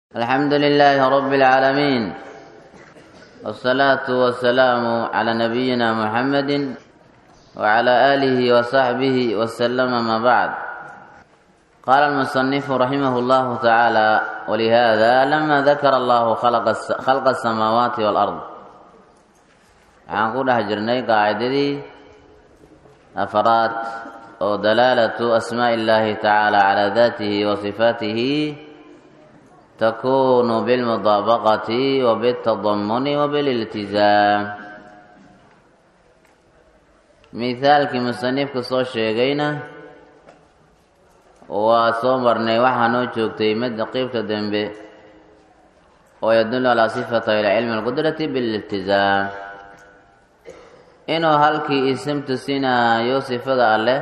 الحمد لله رب العالمين والصلاة والسلام على نبينا محمد وعلى آله وصحبه وسلم ما بعد قال المصنف رحمه الله تعالى ولهذا لما ذكر الله خلق خلق السماوات والأرض waxaan ku dhex jirnay qaacidadii afaraad oo dalaalatu asmaaءi اllahi tacaala calaa datihi wa sifaatihi takunu bilmudaabaqati wa bitadamuni wa bililtizaam mithaalkii musanifka soo sheegayna waa soo marnay waxaa noo joogtay midda qeybta dembe oo yadullu calaa sifati ilcilmi alqudrati bililtizaam inuu halkii isim tusinaayo sifada alleh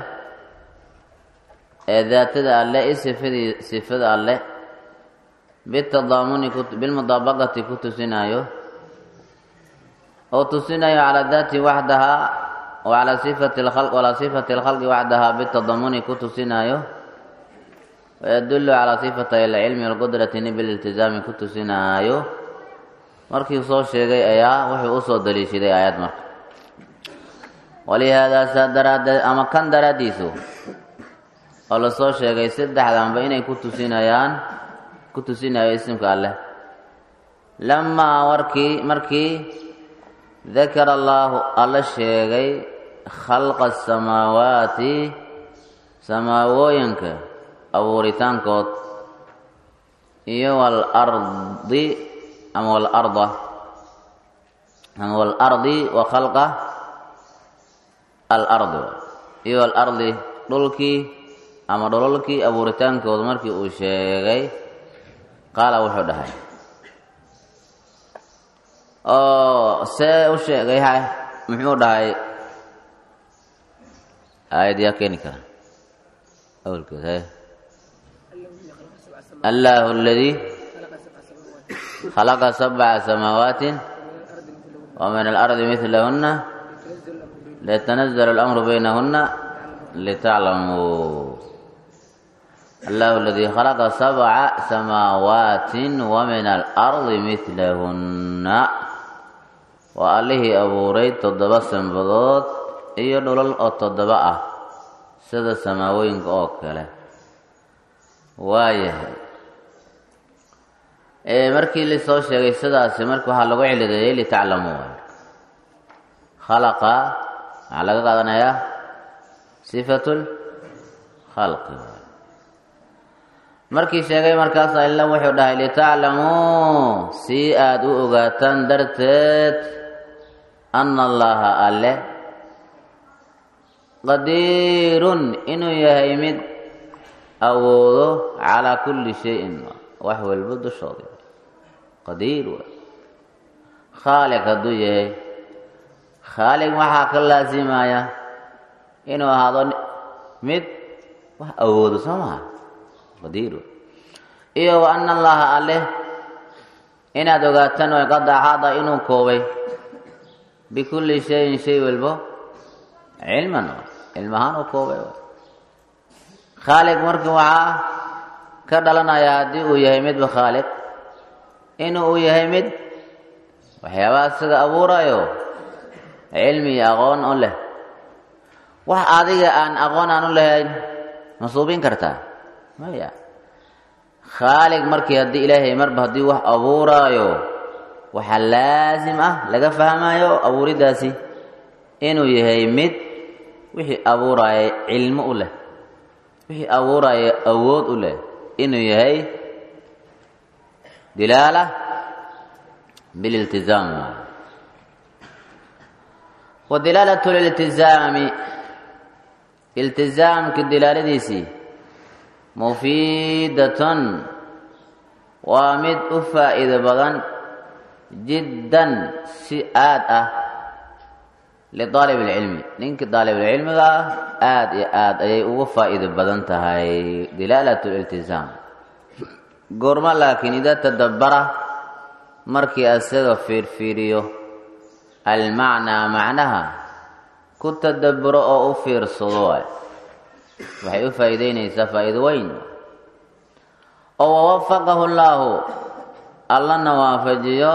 ee daatada alleh i sifadii sifada alleh bitadaamuni bilmudaabaqati ku tusinaayo oo tusinayo calaa daati waxdahaa wacalaa sifati lkhalq walaa sifati lkhalqi waxdahaa bitadamuni ku tusinaayo wayadullu calaa sifati alcilmi walqudrati bililtizaami ku tusinaayo markii soo sheegay ayaa wuxuu usoo daliishaday aayad marka walihaadaa saa daraaddeed ama kan daraaddiisu oo lasoo sheegay saddexdanba inay ku tusinayaan ku tusinayo isimka alleh lamaa warkii markii dakara allaahu alla sheegay khalqa asamaawaati samaawooyinka abuuritaankood iyo waalardi ama waalarda ama waalardi wa khalqa alardi iyo alardi dhulkii ama dhololkii abuuritaankooda markii uu sheegay qaala wuxuu dhahay oo see u sheegay ha muxuu dhahay aayad yaa keeni kara awalkeed he allahu aladii khalaqa sabca samaawaati wa min alardi midlahuna litanazl اlamru baynahuna litaclamuu allahu aladii khalaqa sabca samaawaati wa min alardi midlahunna waa allihii abuuray toddoba sanbadood iyo dhulal oo toddoba ah sida samaawooyinka oo kale waayahay markii lasoo sheegay sidaasi marka waxaa lagu cilideeyey litaclamuu khalaqa waxaa laga qaadanayaa sifatul khalqi markii sheegay markaas illa wuxuu dhahay litaclamuu si aada u ogaataan darteed ana allaha alle qadiirun inuu yahay mid awoodo calaa kulli shayin wax walba dushooda qadiir waay khaaliq hadduu yahay khaaliq waxaa ka laasimaya inuu ahaado mid wax awoodo soo maha qadiir iyo wa ana allaha alleh inaad ogaataan way qad axaada inuu koobay bikulli shayin shay walbo cilman cilm ahaan u koobay khaaliq marka waxaa ka dhalanaya haddii uu yahay midba khaaliq inuu uu yahay mid waxyaabaha isaga abuurayo cilmi iyo aqoon u leh wax adiga aan aqoon aan u lahayn ma suubin kartaa maya khaaliq markii haddii ilaahay marba haddii wax abuuraayo waxaa laasim ah laga fahmayo abuuriddaasi inuu yahay mid wixii abuuraayo cilmo u leh wixii abuuraayo awood u leh inuu yahay dilaala bililtizaam wa dilaalatu liltizaami iltizaamka dilaaladiisii mufiidatun waa mid u faa'iido badan jiddan si aad ah lidaalib alcilmi ninka daalibulcilmiga ah aada iyo aada ayay ugu faa'iido badan tahay dilaalatu liltizaam goormo laakiin idaa tadabbara markii asaga fiirfiiriyo almacnaa macnaha ku tadabburo oo u fiirsado waay waxay u faa'iideynaysaa faa'iido weyn oo wawafaqahu llaahu allana waafajiyo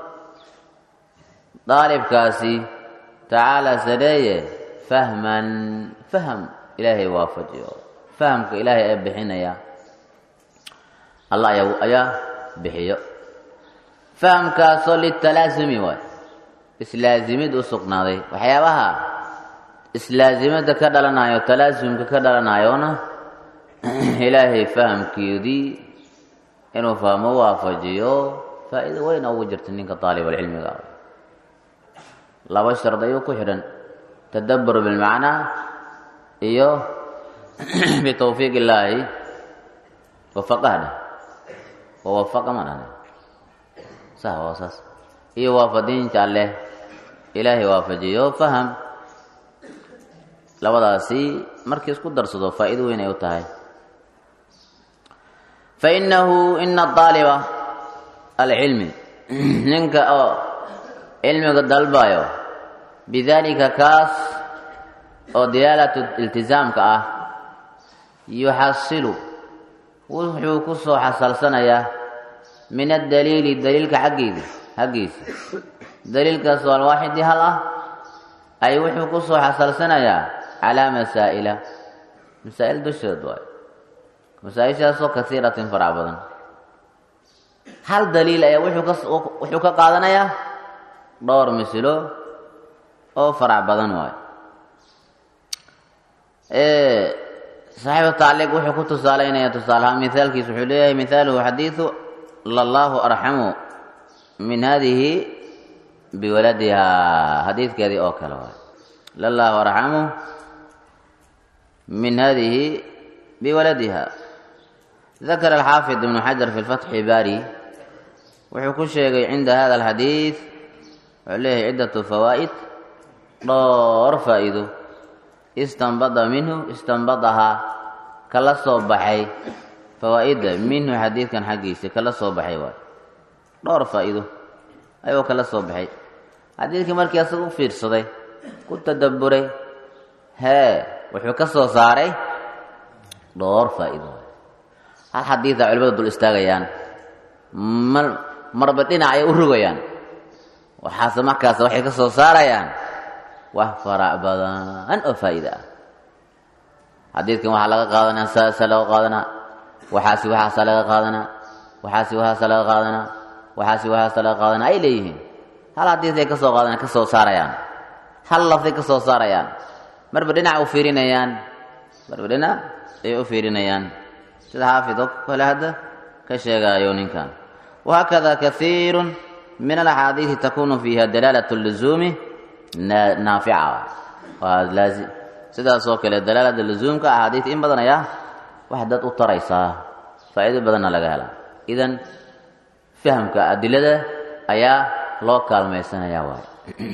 daalibkaasi tacaala sareeye fahman faham ilaahay waafajiyo fahamka ilaahay ee bixinaya allah ayaa ayaa bixiyo fahamkaasoo litalaasumi waay islaasimid u sugnaaday waxyaabaha islaasimada ka dhalanayo talaasumka ka dhalanayona ilaahay fahamkeedii inuu fahmo waafajiyo faa'iido weyn ugu jirta ninka daalibulcilmiga ah laba shard ayuu ku xidhan tadabbur bilmacnaa iyo bitawfiiq illaahi wafaqahna wawafaqa ma dhahne sah waa saas iyo waafadiinta alleh ilaahay waafajiyo faham labadaasi markii isku darsado faa'iido weyn ay u tahay fainahu ina daaliba alcilmi ninka oo cilmiga dalbayo bidalika kaas oo dilaalatu iltizaamka ah yuxasilu wuxuu ku soo xasalsanayaa min adaliili daliilka xaggeeda xaggiisa daliilkaas oo alwaaxidi hal ah ay wuxuu ku soo xasalsanayaa calaa masaa'ila masaa'il dusheed waayo masaa-ishaasoo kasiiratin farac badan hal daliil ayaa wuxuu ka wuxuu ka qaadanayaa dhowr misilo oo farac badan waayo saaxiibu tacliiq wuxuu ku tusaalaynaya tusaalahaan mithaalkiis wuxuu leeyahay mithaaluhu xadiidu lallahu arxamu min hadihi biwaladihaa xadiidkeedii oo kale waayo lallahu arxamu min hadihi biwaladiha dakara alxaafid ibnu xajar fi lfatxi baari wuxuu ku sheegay cinda hada alxadiid wuxuu leeyahay ciddatu fawaa'id dhowr faa'iido istanbada minhu istanbadahaa kala soo baxay fawaa'idda minhu xadiidkan xaggiisa kala soo baxay waayo dhowr faa'iido ayuu kala soo baxay xadiidkii markii asaga u fiirsaday ku tadabburay hee wuxuu ka soo saaray dhowr faa'iido hal xadiida culimada dul istaagayaan mar marba dhinac ay u rogayaan waxaase markaas waxay ka soo saarayaan wax farac badan oo faa'iida ah xadiidkan waxaa laga qaadanaa saasa laga qaadanaa waxaasi waxaasaa laga qaadanaa waxaasi waxaasa laga qaadanaa waxaasi waxaasa laga qaadanaa ay leeyihiin hal xadiisay ka soo qaadana ka soo saarayaan hal lafday ka soo saarayaan marba dhinac u fiirinayaan marba dhinac ayay u fiirinayaan sida xaafid oo kale hadda ka sheegaayo ninkan wahakada kaiiru min alaxaadiidi takunu fiiha dalaalat luzuumi naafica sidaasoo kale dalaalada luzuumka axaadiid in badan ayaa wax dad u taraysaa faa'iido badanna laga helaa idan fahamka adilada ayaa loo kaalmaysanaya waay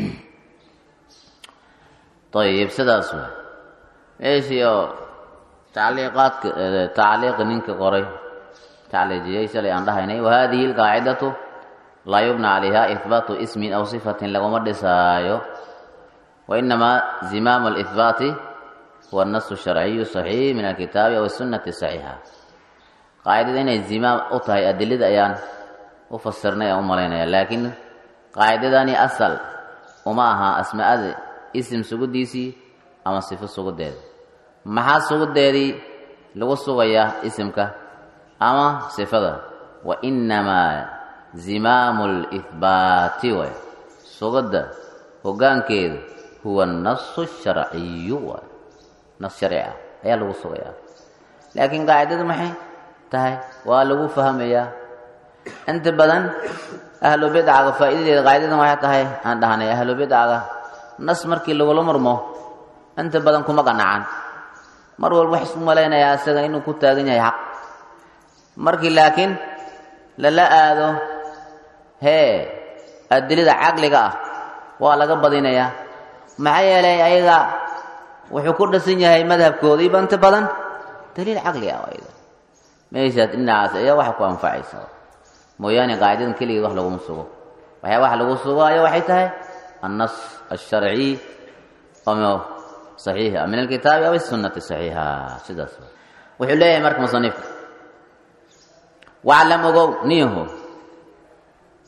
ayib sidaas wa meeshii oo tacliiqaadka tacliiqa ninka qoray tacliijiyey shalay aan dhahaynay wahadihi alqaacidatu laa yubna calayha ihbaatu ismin aw sifatin laguma dhisaayo wainamaa zimaamu alihbaati huwa annasu sharciyu saxiix min alkitaabi aw sunnati saxiixa qaacidada inay zimaam u tahay adilada ayaan u fasirnay aan u malaynaya laakiin qaacidadani asal uma aha asmaada isim sugudiisii ama sifo sugudeeda maxaa sugudeedii lagu sugayaa isimka ama sifada wainamaa zimaamu lihbaati waay sugada hogaankeedu huwa nasu sharciyu waay nas sharci ah ayaa lagu sugayaa laakiin qaacidadu maxay tahay waa lagu fahmayaa inta badan ahlu bidcaga faa'iidadeeda qaacidadan waxay tahay aan dhahnay ahlu bidcaga nas markii lagula murmo inta badan kuma qanacan mar walba wax isku malaynayaa isaga inuu ku taagan yahay xaq markii laakiin lala aado hee adilada caqliga ah waa laga badinayaa maxaa yeelay ayaga wuxuu ku dhasan yahay madhabkoodiiba inta badan daliil caqli ah ayada meeshaas dhinacaas ayaa waxa ku anfacaysa mooyaane qaacidadan keligeed wax laguma sugo waxyaa wax lagu sugaayo waxay tahay annas alsharci oo saxiixa min alkitaabi aw sunnati saxiixa sidaas wuxuu leeyahay marka musanifka waclam ogow niyaho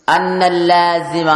ana allaazima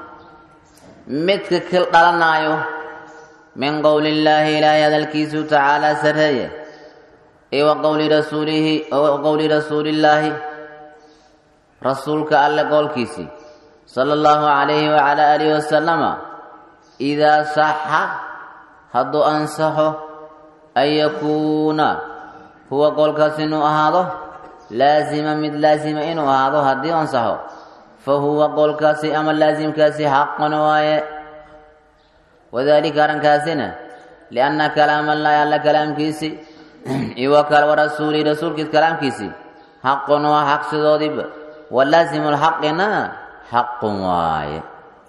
midka kil dhalanaayo min qowli illaahi ilaahay hadalkiisu tacaalaa sarreeye iyo wa qowli rasuulihi wa qowli rasuulillaahi rasuulka alle qowlkiisii sala allahu calayhi wacala aalihi wasalama idaa saxa hadduu ansaxo an yakuuna huwa qowlkaas inuu ahaado laazima mid laazima inuu ahaado haddii ansaxo fa huwa qowlkaasi ama laasimkaasi xaqan waaye wadaalika arrinkaasina lianna kalaama allaahi alla kalaamkiisii iyo wa rasuulihi rasuulkiis kalaamkiisii xaqun waa xaq sidoodiiba walaasimu lxaqina xaqun waaye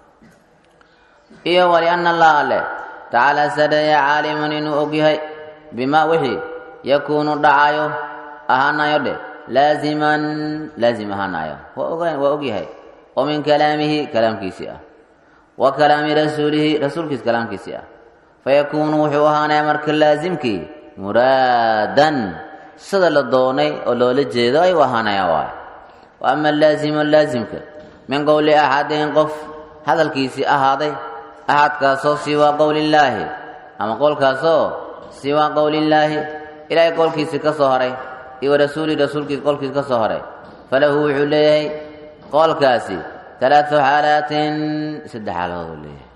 iyo walianna allah alle tacaala sareeye caalimun inuu ogyahay bimaa wixii yakuunu dhacayo ahaanayo dheh laaziman laazim ahaanayo waa ogyahay oo min kalaamihi kalaamkiisii ah wa kalaami rasuulihi rasuulkiis kalaamkiisii ah fayakuunu wuxuu ahaanaya marka laasimkii muraadan sida la doonay oo loola jeedo ayuu ahaanaya waayo wa ama laazimu laasimka min qowli axadin qof hadalkiisii ahaaday axadkaasoo siwaa qowlillaahi ama qowlkaasoo siwaa qowlillaahi ilaahay qowlkiisii ka soo haray iyo warasuuli rasuulkiis qowlkiis ka soo haray falahu wuxuu leeyahay qowlkaasi talaatu xaalaatin saddex xaaladood uu leeyahay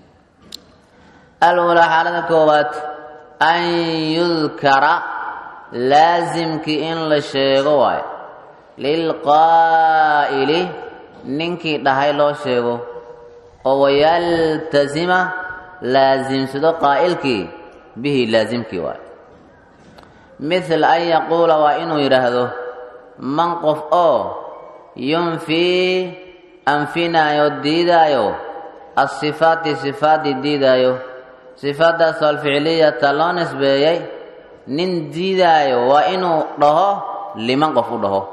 alulaa xaalada koowaad an yudkara laasimkii in la sheego waayo lilqaa'ili ninkii dhahay loo sheego oo wayaltasima laasimsado qaa'ilkii bihi laasimkii waayo mithal an yaquula waa inuu yidhaahdo man qof oo yunfii anfinaayo diidaayo asifaati sifaaddii diidaayo sifaaddaasoo alficliyata loo nisbeeyey nin diidaayo waa inuu dhaho liman qof u dhaho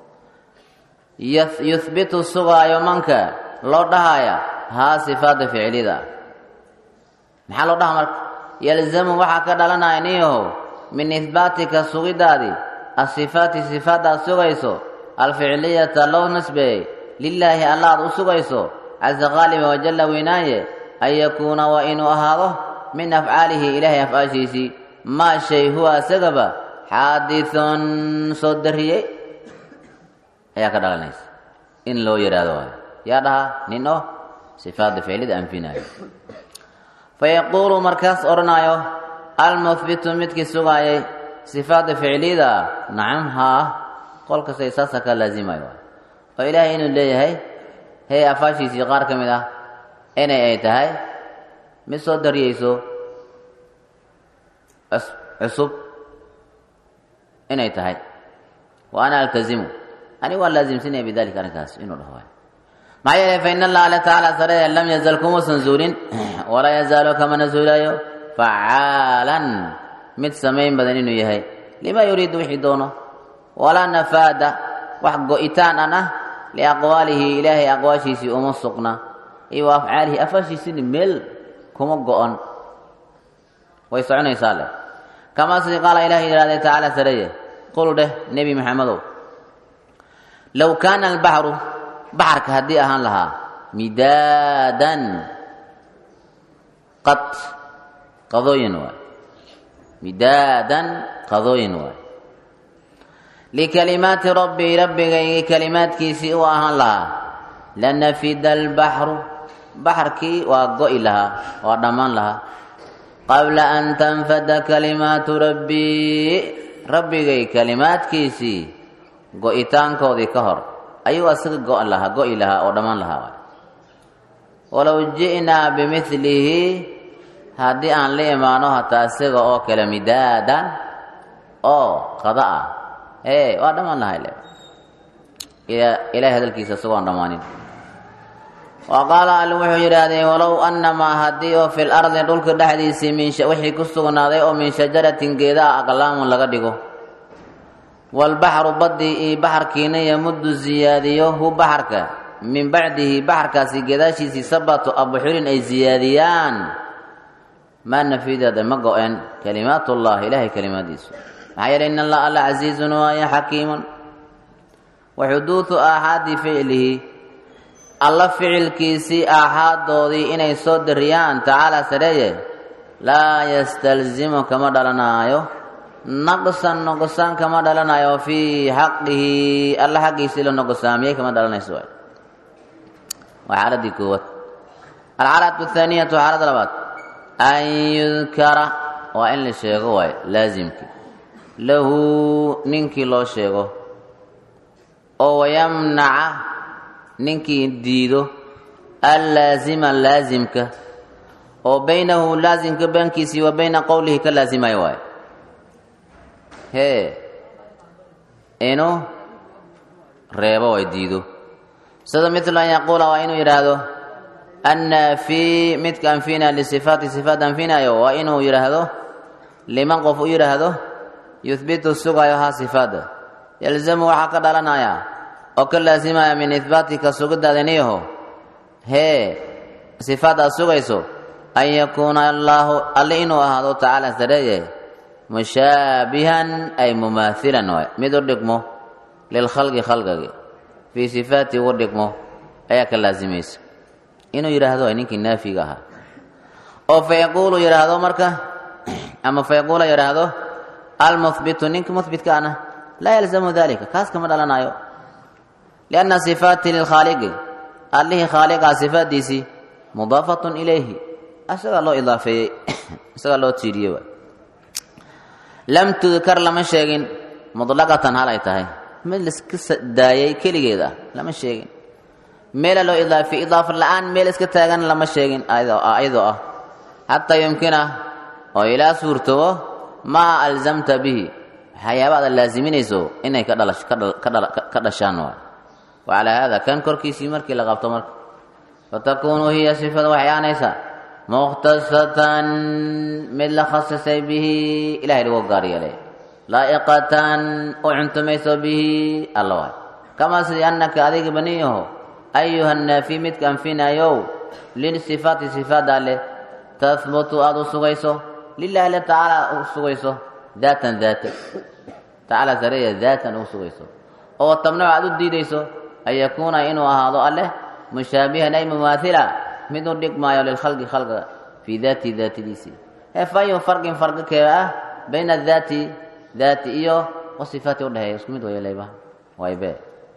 yuhbitu sugaayo manka loo dhahaya haa sifaadda ficlida maxaa loo dhaha marka yalzamu waxaa ka dhalanaya niyahow min ihbaatika sugidaadii asifaati sifaaddaad sugayso alficliyata loo nisbeeyey lilaahi alla aad u sugayso casa qaaliba wajalla weynaaye an yakuuna waa inuu ahaado min afcaalihi ilaahay afcaashiisii maa shay huwa isagaba xaadithun soo dariyey ayaa ka dhalanaysa in loo yidhaahdo waayo yaa dhaha nin oo sifaadda ficlida anfinaayo fayaquulu markaas odhanaayo almuhbitu midkii sugaayay sifaadda ficlida nacam haa qolkastay saasa ka laazimayo oo ilaahay inuu leeyahay hey afaashiisii qaar ka mid ah inay ay tahay mid soo dariyeyso cusub inay tahay wa ana altazimu ani waan laasimsinaya bidalika arrinkaas inuu dhaho maxaa yeelay fa in allah alle tacaala saree lam yazal kumuusan zuulin walaa yazaalu kamana zuulayo facaalan mid samayn badan inuu yahay lima yuriidu wixii doono walaa nafaada wax go-itaan an ah liaqwaalihi ilaahay aqwaashiisii uma sugna iyo wa afcaalihi afaashiisini meel kuma go-on way soconaysaa leh kamaa sidii qaala ilahay yidhahday tacaala sareeye qul dheh nebi maxamedow low kaana albaxru baxarka haddii ahaan lahaa midaadan qad qadooyin waay midaadan qadooyin waay likalimaati rabbii rabbigaygii kalimaadkiisii u ahaan lahaa lanafida albaxru baxarkii waa go-i lahaa waa dhammaan lahaa qabla an tanfada kalimaatu rabbii rabbigay kalimaadkiisii go-itaankoodii ka hor ayuu asaga go-an lahaa go-i lahaa oo dhammaan lahaa waay walow ji'naa bimilihi haddii aan la imaano hataa isaga oo kale midaadan oo qada ah ee waa dhammaan lahay le ilahay hadalkiisa isagoon dhammaanin wa qaala alle wuxuu yidhaahdee walow annamaa haddii oo fil ardi dhulka dhexdiisii min wixii ku sugnaaday oo min shajaratin geedaa aqlaamun laga dhigo walbaxru baddii iyo baxarkiina yamuddu siyaadiyo hu baxarka min bacdihi baxarkaasi gadaashiisii sabatu abxurin ay siyaadiyaan maa nafideeda ma go-een kalimaatullahi ilaahay kalimaadiisu maxaa yeelay in allah alla casiizun waaye xakiimun wa xuduudu aaxaadi ficlihi alla ficilkiisii aaxaadoodii inay soo dariyaan tacaala sareeye laa yastalzimu kama dhalanaayo naqsan noqosaan kama dhalanayo fii xaqihi alla xaqiisii la noqosaamiyey kama dhalanayso waay waa xaaladii koowaad alxaalatu athaaniyatu xaalada labaad an yudkara waa in la sheego waay laasimkii lahu ninkii loo sheego oo wayamnaca ninkii diido allaazima laasimka oo baynahu laasimka baankiisii wa bayna qowlihi ka laasimayo waayo hee inuu reebo way diido sida midlu an yaquula waa inuu yidhaahdo annaafi midka anfina lisifaati sifaat anfinayo waa inuu yidhaahdo liman qof u yidhaahdo yuhbitu sugayo haa sifaada yalzamu waxaa ka dhalanaya oo ka laasimaya min ihbaatika sugidaadaniyaho hee sifaad aad sugayso an yakuuna allaahu alle inuu ahaado tacaala sareeye mushaabihan ay mumaahilan waay mid u dhigmo lilkhalqi khalqigi fii sifaati ugu dhigmo ayaa ka laasimaysa inuu yidhaahdo ay ninkii naafiga ahaa oo fa yaquulu yidhaahdo marka ama fa yaquula yidhaahdo almuhbitu ninka muhbitka ana laa yalzamu dalika kaas kama dhalanayo lianna sifaati lilkhaaliqi allihii khaaliqaa sifaaddiisii mudaafatun ilayhi isagaa loo idaafeeyey isagaa loo tiiriyey waay lam tudkar lama sheegin mutlaqatan hal ay tahay mid laiska daayay keligeed ah lama sheegin meela loo idaafiyey idaafa la-aan meel iska taagan lama sheegin ayadoo ah xataa yumkina oo ilaa suurtobo maa alzamta bihi waxyaaba aad laasiminayso inay ka dhashaan waay wacalaa haada kan korkiisii markii la qabto marka fatakuunu hiya sifada waxay aanaysaa mukhtasatan mid la khasisay bihi ilahay lagu gaar yeelay laa'iqatan u cuntumayso bihi alla waay kamaa sidii annaka adiga baniyaho ayuha naafi midka anfinayow lisifaati sifaada leh tahbutu aada u sugayso lilahi le tacaala u sugayso daatan daata tacaala sareeya daatan u sugayso oo tabnacu aada u diidayso an yakuuna inuu ahaado alleh mushaabihan ay mumaahila mid u dhigmaayo lilkhalqi khalqiga fii daati daatadiisii he fayu farqin farqi kee ah bayna daati daati iyo wasifaati udhexeeya isku mid wayaleyba waybe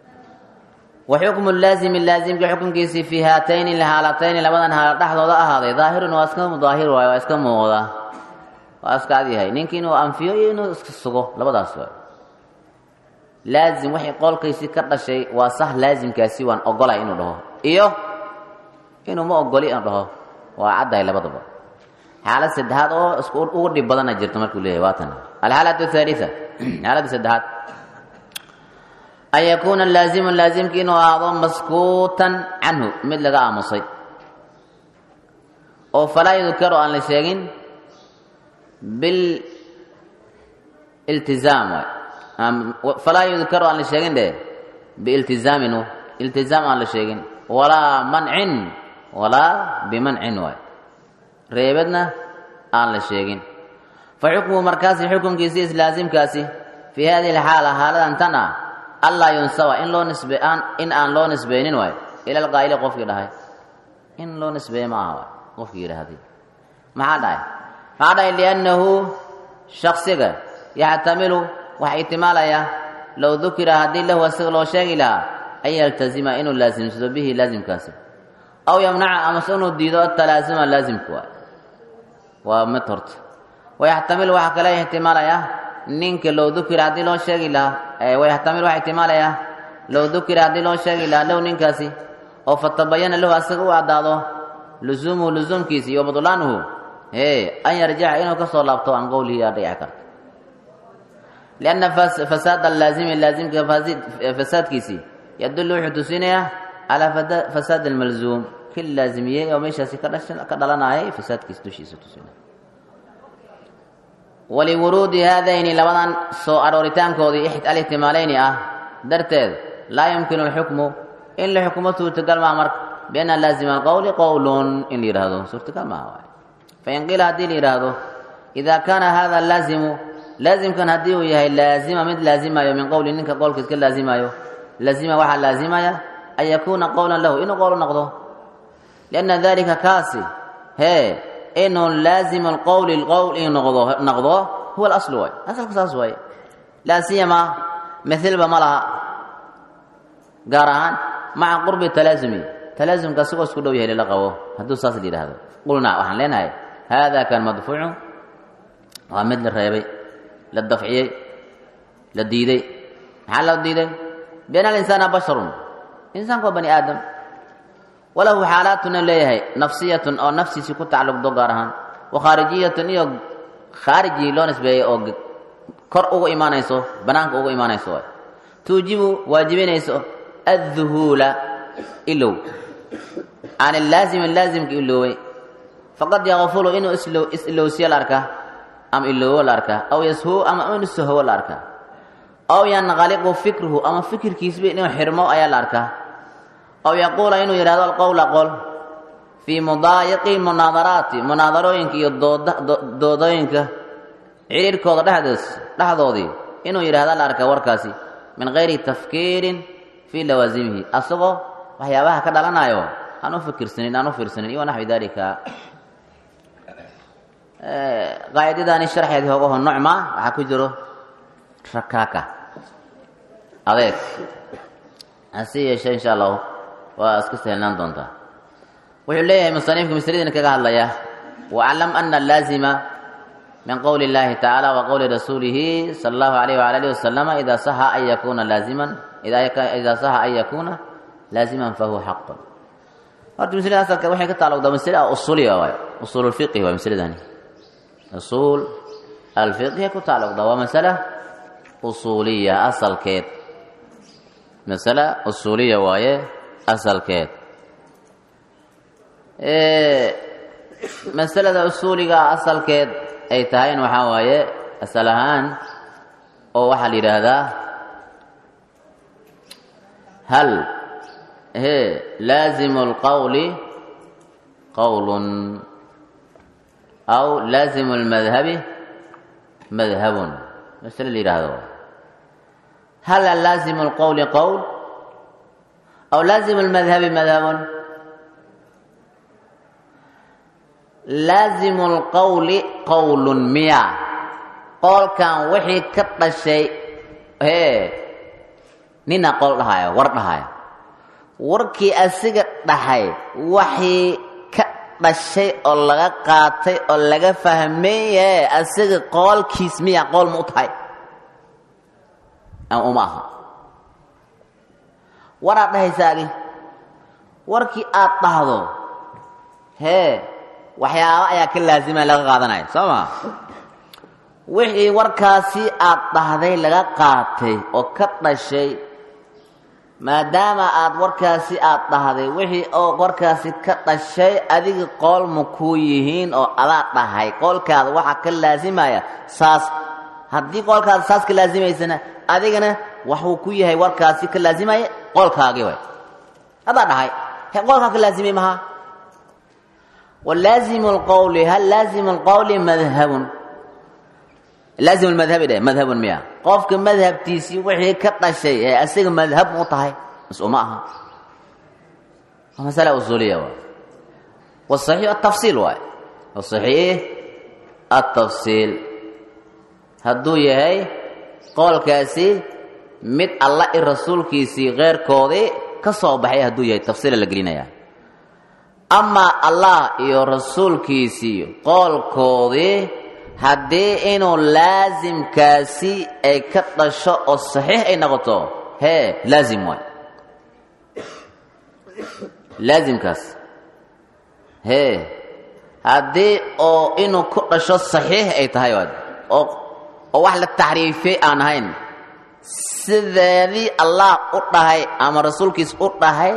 wa xukmu laazimi laazimka xukunkiisii fii haatayni haalatayni labadan haala dhexdooda ahaaday daahirun waa iska daahir waayo waa iska muuqda waa iska adyahay ninki inuu anfiyo iyo inuu iska sugo labadaas waay laazim waxay qolkaysii ka dhashay waa sah laazimkaasi waan ogolay inuu dhaho iyo inuu ma ogoli inuu dhaho waa caddahay labadaba xaalad saddexaad oo isku ugu dhib badana jirto markuu leeyahay waa tan alxaalatu athaalitha xaaladda saddexaad an yakuuna laazimu laazimki inuu ahaado maskuutan canhu mid laga aamusay oo falaa yudkaru aan la sheegin bililtizaam waay falaa yudkaru aan la sheegin dhe biiltizaaminu iltizaam aan la sheegin walaa mancin walaa bimancin waay reebadna aan la sheegin fa xukmuhu markaasi xukunkiisi islaasimkaasi fii hadihi alxaala haaladan tan ah allaa yunsaba in loo nisbe aan in aan loo nisbeynin waayo ila alqaa'ili qofkii dhahay in loo nisbeeye ma aha waay qofkii yidhaahday maxaa dhahay maxaa dhahay liannahu shaksiga yaxtamilu waxa ihtimaalayaa low dukira haddii lahu asiga loo sheegi lahaa an yaltazima inuu laasimsado bihi laasimkaasi aw yamnaca amase inuu diido atalaasuma laasimka waay waa mid horta wayaxtamil waxaa kale ixtimaalayaa ninka low dukira haddii loo sheegi lahaa wayaxtamil waxaa ixtimaalayaa low dukira haddii loo sheegi lahaa low ninkaasi oo fatabayana lahu asaga u caddaado lusuumuhu lusuumkiisi iyo badlaanuhu ee an yarjica inuu ka soo laabto can qowlihi yaa dhici karta lianna fasaada laazimi laazimka fasaadkiisii yadullu wuxuu tusinayaa calaa fasaad almalzuum ki laazimiyey oo meeshaasi ka dhalanayay fasaadkiisa dushiisa tusinaya waliwuruudi haadayni labadan soo arooritaankoodii alihtimaalayni ah darteed laa yumkinu alxukmu in la xukumo suurtagal maha marka bianna laazima alqowli qowlun in la yidhaahdo suurtagal maaha waay fain qiila haddii la yidhaahdo idaa kaana hada laazimu laazimkan haddii uu yahay laazima mid laazimayo min qowli ninka qowlkiis ka laazimayo laazima waxaa laazimaya an yakuuna qowlan lahu inuu qowl noqdo lianna dalika kaasi hee inuu laazima alqowli lqowl in noqdo noqdo huwa alaslu waay asalka saas waaye laa siyama mithilba ma laha gaar ahaan maca qurbi talaasumi talaasumka asigoo isku dhow yahay lala qabo hadduu saas la yidhaahdo qulnaa waxaan leenahay haada kan madfuucu waa mid la reebay la dafciyey la diiday maxaa loo diiday bian alinsaana basharun insaanku waa bani aadam walahu xaalaatuna leeyahay nafsiyatun oo nafsiisii ku tacalluqdo gaar ahaan wa khaarijiyatun iyo khaarijii loo nisbeeyey oo kor ugu imaanayso banaanka ugu imaanayso waay tuujibu waajibinayso adduhuula ilow can ilaazimi laazimka ilooway faqad yakfulu inuu is-ilowsiyo la arkaa ama iloowo la arkaa aw yashuu ama inuu sahowo la arkaa aw yanqaliqu fikruhu ama fikirkiisba inuu xirmo ayaa la arkaa aw yaquula inuu yidhahdo alqowla qol fii mudaayiqi munaadaraati munaadarooyinka iyo doodooyinka cidhiirhkooda dhexdoos dhexdoodii inuu yidhahda la arkaa warkaasi min gayri tafkiirin fii lawaasimihi asagoo waxyaabaha ka dhalanayo aan u fikirsanin aan u fiirsanin iyo naxwi dalika qaacidadaani sharxeedii hogaho nocma waxaa ku jiro rakaaka adeeg hase yeeshee insha allahu waa iska sahelnaan doontaa wuxuu leeyahay musanifka masladiina kaga hadlaya waclam ana laazima min qowli اllahi tacaala wa qowli rasuulihi sala allahu alayh wala alihi wasalama ida saxa an yakuna laaziman ida saxa an yakuna laaziman fahuwa xaqun horta maslada asalka waxay ka taalogdaa masle usuuliya waay usuul lfiqhi waay masladani usuul alfiqhi ku taalogdaa waa masala usuuliya asalkeed masala usuuliya waaye asalkeed masalada usuuliga asalkeed ay tahayn waxaa waaye asal ahaan oo waxaa la yidhaahdaa hal he laazimu اlqowli qowlun aw laazimu اlmadhabi madhabun masale la yidhaahdo hal laazimu اlqowli qowl aw laazimu اlmadhabi madhabun laazimu اlqowli qowlun miya qoolkan wixii ka dhashay hee nina qool dhahaya war dhahaya warkii asiga dhahay waxii ka dhashay oo laga qaatay oo laga fahmaye asiga qoolkiis miya qool ma u tahay ama uma aha waraad dhahaysaagi warkii aad dhahdo hee waxyaaba ayaa ka laazima laga qaadanaya soo maa wixii warkaasi aad dhahday laga qaatay oo ka dhashay maadaama aad warkaasi aad dhahday wixii oo warkaasi ka dhashay adiga qool ma kuu yihiin oo adaa dhahay qoolkaada waxaa ka laasimaya saas haddii qoolkaada saas ka laasimaysana adigana waxuu ku yahay warkaasi ka laasimaya qoolkaagii way adaa dhahay he qoolkaa ka laasimay maha walaazimu lqowli hal laazimu lqowli madhabun laazimu lmadhabi dheh madhabun miya qofka madhabtiisii wixii ka dhashay ee asiga madhab mu tahay mas uma aha waa masala usuuliya waay wasaxiix atafsiil waay wasaxiix atafsiil hadduu yahay qoolkaasi mid alla i rasuulkiisii keyrkoodii ka soo baxay hadduu yahay tafsiila la gelinaya amaa allah iyo rasuulkiisii qoolkoodii haddii inuu laasimkaasi ay ka dhasho oo saxiix ay noqoto hee laazim waay laasimkaas hee haddii oo inuu ku dhasho saxiix ay tahay waad oo oo wax la taxriifiyey aan ahayn sideedii allah u dhahay ama rasuulkiis u dhahay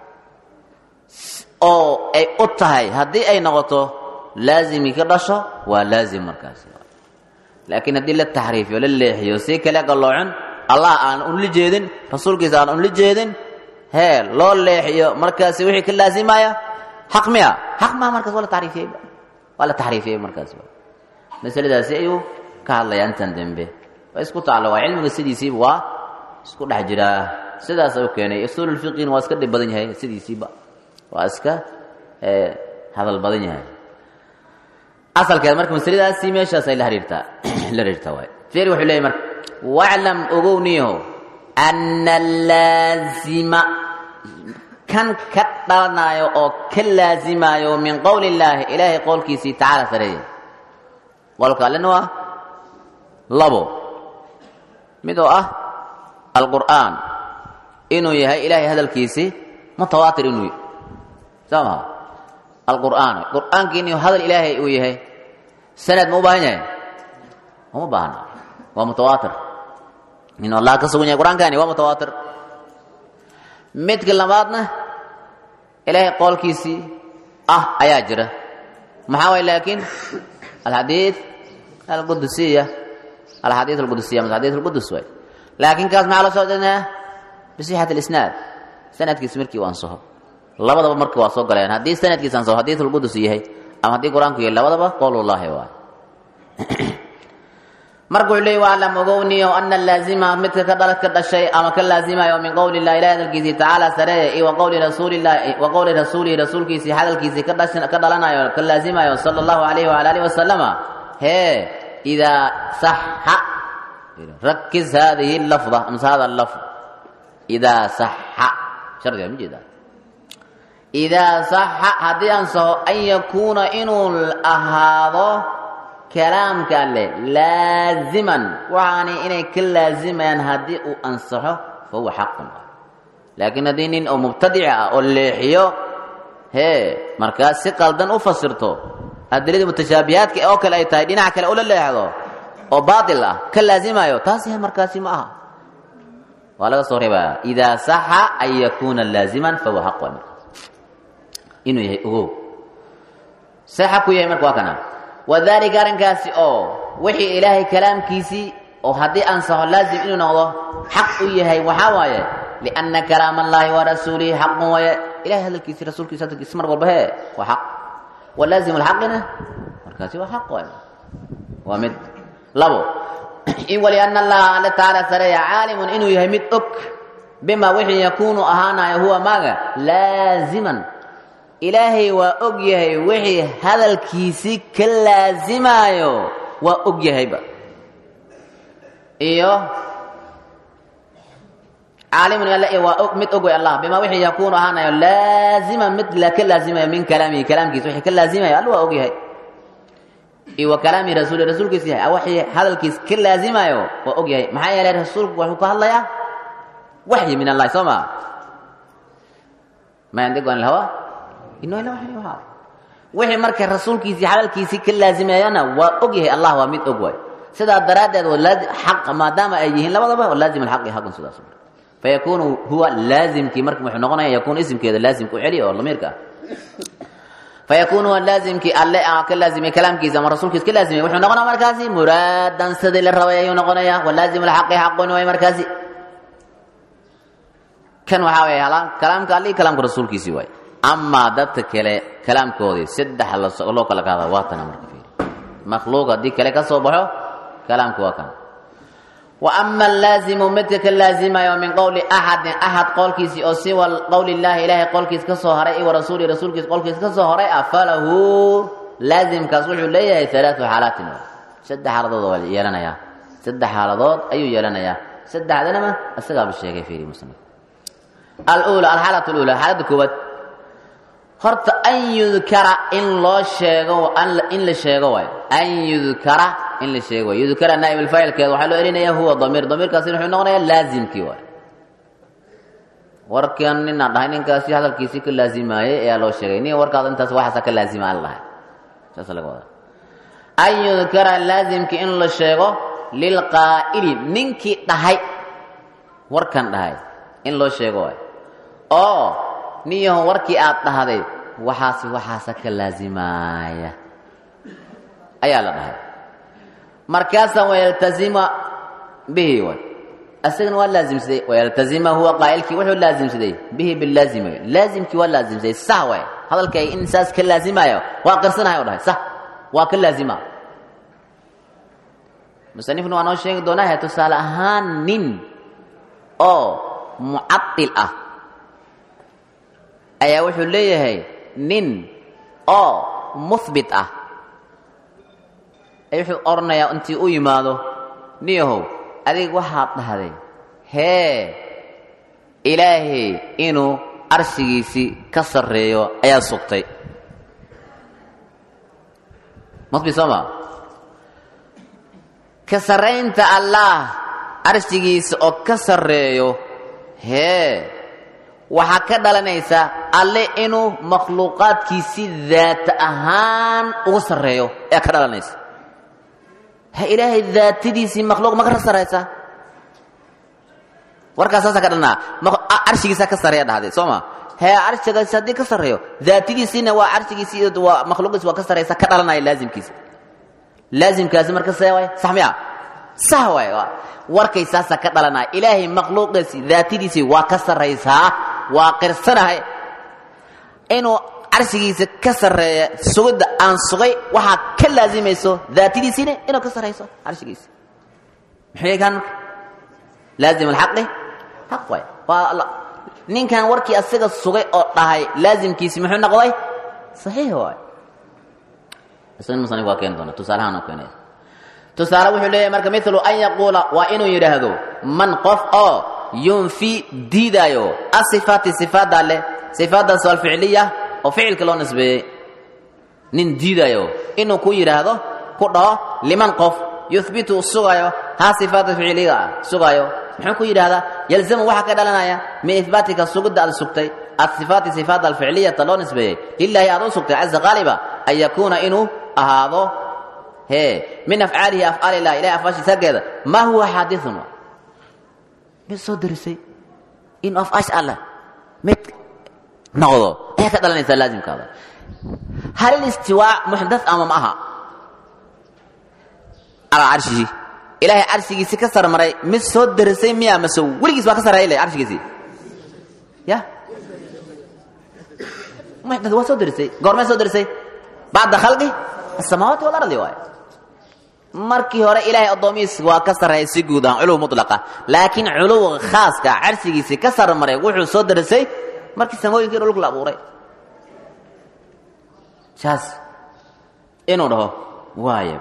oo ay u tahay haddii ay noqoto laazimii ka dhasho waa laazim markaas laakiin haddii la taxriifiyo la leexiyo si kale galloocin allah aan unla jeedin rasuulkiisa aan unla jeedin hee loo leexiyo markaasi wixii ka laazimaya xaq miya xaq maa markaas waa la taxriifiyey waa la taxriifiyey markaas masaladaasi ayuu ka hadlayaa intan dembe waa isku tacalluqa cilmiga sidiisiiba waa isku dhex jiraa sidaas u keenay usuululfiqina waa iska dhib badan yahay sidiisiiba waa iska hadal badan yahay asalkeed marka masladaasi meeshaasay la hariirtaa la hariirtaa waay fiiri wuxuu leeyahy marka waclam ogowniyaho ana laazima kan ka dhalanayo oo ka laazimayo min qowli illaahi ilaahay qowlkiisii tacaala sareeya qowlka allena waa labo mid oo ah alqur'aan inuu yahay ilaahay hadalkiisii mutawaatir inuu yahy soo maha alqur'aan qur'aanki inuu hadal ilaahay uu yahay sanad ma u baahan yahay uma baahna waa mutawaatir inuu allah ka sugan yahay qur'aankani waa mutawaatir midka labaadna ilaahay qoolkiisii ah ayaa jira maxaa waay laakiin alxadiid alqudusiya alxadiid alqudusiya mas xadiid alqudus waay laakiin kaas maxaa la soo dhinaa bisixat alisnaad sanadkiis markii u ansaho labadaba marka waa soo galeen haddii sanadkiis ansaho xadiid alqudus yahay ama haddii qur-aanku yahay labadaba qowlullaahi waay marka wuxuu leey waclam ogowniyo ana laazima midka ka dhala ka dhashay ama ka laazimayo min qowli illahi ilahi hadalkiisii tacaala sareeye iyo wa qowli rasuulillahi wa qowli rasuulihi rasuulkiisii hadalkiisii ka dhash ka dhalanayo ka laazimayo sala allahu alayhi wala alihi wasalama hee idaa saxa rakis hadihi lafda amse hada lafd idaa saxa shardiga ma jeedaa idaa saxa haddii ansaho an yakuuna inuu ahaado kalaamka alleh laaziman waxaani inay ka laazimayaan haddii uu ansaxo fa huwa xaqun laakiin haddii nin oo mubtadica ah oo leexiyo hee markaas si qaldan u fasirto adiladii mutashaabihaadka oo kale ay tahay dhinac kale ula leexdo oo baatil ah ka laazimayo taasi markaasi ma aha waa laga soo reebaya idaa saxa an yakuuna laaziman fa huwa xaq markaas inuu yahay ogow see xaq ku yahay marka waa kana wadalika arrinkaasi oo wixii ilaahay kalaamkiisii oo haddii ansaxo laazim inuu noqdo xaq u yahay waxaa waaye lianna kalaam allaahi wa rasuulihi xaqun waaye ilahay hadalkiisi rasuulkiisa hadalkiisi mar walba hee waa xaq walaazimu lxaqina markaasi waa xaq waaye waa mid labo in walianna allaha alle tacaala sareeya caalimun inuu yahay mid og bima wixii yakuunu ahaanayo huwa maaga laaziman ilaahay waa og yahay wixii hadalkiisii ka laasimaayo waa og yahayba iyo caalimun alle waa og mid og way allah bima wixii yakuunu ahaanayo laaziman mid ka laazimayo min kalaamihi kalaamkiisa wixii ka laazimayo alla waa og yahay iyo wa kalaamihi rasuuli rasuulkiisa yahay wixii hadalkiis ka laazimayo waa og yahay maxaa yeelay rasuulku wuxuu ka hadlayaa waxyi min allahi soo maa ma yandiqu an ilhawa inuu ila waxyi wahaa wixii marka rasuulkiisii hadalkiisii ka laazimayana waa og yahay allah waa mid og waay sidaa daraaddeed xaq maadaama ay yihiin labadaba laazim alxaqi xaqun sidaas fayakunu huwa laazimkii marka wuxuu noqonaya yakuunu isimkeeda laazimka u celiya oo lamiirka ah fayakunu huwa laazimkii alle ka laazimay kalaamkiisa ama rasuulkiisa ka laazimay wuxuu noqonaya markaasi muraadan sidii la rabay ayuu noqonaya walaazimu alxaqi xaqun waay markaasi kan waxaa weeye kalaamka alle iyo kalaamka rasuulkiisii waay amaa dadka kale kalaamkoodii saddex loo kala qaada waa tana marka fiiri makhluuq haddii kale ka soo baxo kalaamku waa kan wa ama allaazimu midka ka laazimayo min qowli axadin axad qowlkiisii oo siwa qowli illaahi ilaahay qowlkiis ka soo haray iwa rasuuli rasuulkiis qowlkiis ka soo horay ah falahu laazimkaas wuxuu leeyahay alaatu xaalaatin saddex xaaladood waa yeelanayaa saddex xaaladood ayuu yeelanayaa saddexdanama isagaaba sheegay fiiri muslim alula alxaalat lula xaaladda koowaad horta an yudkara in loo sheego in la sheego waayo an yudkara in la sheego waayo yudkara naa'ib alfaacilkeeda waxaa loo elinaya huwa damiir damiirkaasina wuxuu noqonayaa laazimkii waayo warkan ninaan dhahay ninkaasi hadalkiisii ka laazimaayey ayaa loo sheegay nin warkaada intaas waxaasa ka laazima aan lahay saasa laga wadaa an yudkara laazimkii in la sheego lilqaa'ili ninkii dhahay warkan dhahay in loo sheego waayo oo nin yaho warkii aad dhahday waxaasi waxaasa ka laazimaaya ayaa la dhahay markaasaa wayaltazima bihi way asagana waa laazimsaday wayaltazima huwa qaa'ilkii wuxuu laazimsaday bihi bilaazima laazimkii waa laazimsaday sah way hadalkay in saas ka laazimaayo waa qirsanahay o dhahay sah waa ka laazima musanifna waa noo sheegi doonaahe tusaale ahaan nin oo mucadil ah ayaa wuxuu leeyahay nin oo muhbit ah ay wuxuu odhanayaa intii u yimaado niyahow adig waxaad dhahday hee ilaahay inuu arshigiisii ka sarreeyo ayaa sugtay muhbit soo ma ka sarraynta allaah arshigiisa oo ka sarreeyo hee waxaa ka dhalanaysa alle inuu makhluuqaadkiisi daata ahaan ugu sarreeyo ayaa ka dhalanaysa ha ilaahay daatadiisii makhluuq ma ka sarraysa warkaas saasaa ka dhalnaa carshigiisaa ka sarreeya dhahday soo ma hee carshigaasi haddii ka sarreeyo daatadiisiina waa carshigiisii waa makhluuqiisi waa ka sarraysa ka dhalanaya laazimkiisa laazimkaasi marka see waay sax miya sax waay warkay saasaa ka dhalanaya ilaahay makhluuqiisi daatadiisii waa ka sarraysaa waa qirsanahay inuu carshigiisa ka sarreeya sugidda aan sugay waxaa ka laazimayso daatadiisiina inuu ka sarrayso carshigiisa muxuu yahay kaan marka laazim alxaqi xaq waay waa ninkan warkii asaga sugay oo dhahay laazimkiisi muxuu noqday saxiix waay isagana musanif waa keeni doona tusaalahaan oo keenaya tusaale wuxuu leeyahay marka milu an yaquula waa inuu yidhaahdo man qof oo yunfi diidaayo asifaati sifaadda leh sifaaddaas oo alficliya oo ficilka loo nisbeeyey nin diidaayo inuu ku yidhaahdo ku dhaho liman qof yuhbitu sugayo haa sifaata ficiliga ah sugaayo muxuu ku yidhahdaa yalzamu waxaa ka dhalanaya min ihbaatika sugidda aad sugtay asifaati sifaadda alficliyata loo nisbeeyey lilaahi aad u sugtay caza qaaliba an yakuuna inuu ahaado hee min afcaalihi afcaalilah ilahay afcaashiisa haggeeda maa huwa xaadiثun mid soo darisay inuu afcaash alleh mid noqdo ayaa ka dhalanaysa laazimkaada hal ilistiwaa muxdaث ama ma aha calaa carshihi ilaahay carshigiisi ka sarmaray mid soo darisay miya mase weligiis baa ka sarreeya le carshigiisii ya muxdaث waa soo darisay goormee soo darisay bacda khalqi asamaawaati walardi waay markii hore ilaahay addoomihiis waa ka sarreeyay si guud ahaan culuw mutlaqa laakiin culuwga khaaska carshigiisii ka sarmaray wuxuu soo darisay markii samooyinkii dhulka la abuuray saas inuu dhaho waaya